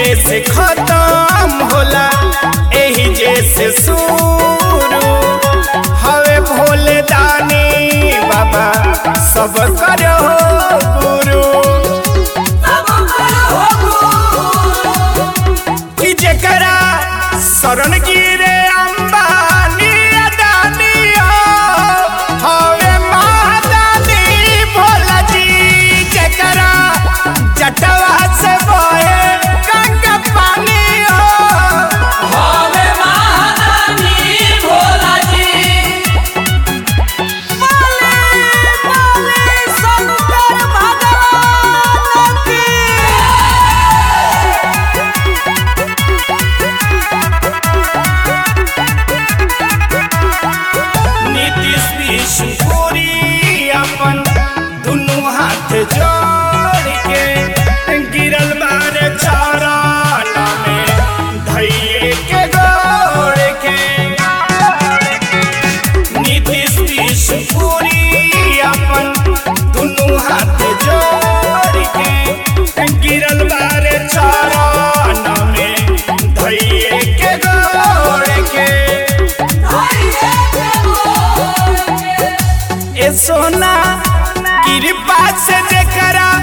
जैसे खत्म होला एही जैसे शुरू हवे भोले दानी बाबा सब करो गुरु कि जेकरा शरण गिरे अंबानी अदानी हो हवे महादानी भोला जी जेकरा जटवा से बोए गंगा पानी हो हवे महादानी भोला जी नीतीश विष्णुपुरी अपन दुनू हाथ जोड़ के गिरल बार चरण में धैये के गोड़ के नीतीश विष्णुपुरी अपन दुनू हाथ जोड़ के गिरल बार चरण में धैये के गोड़ के ए सोना कृपा से जेकरा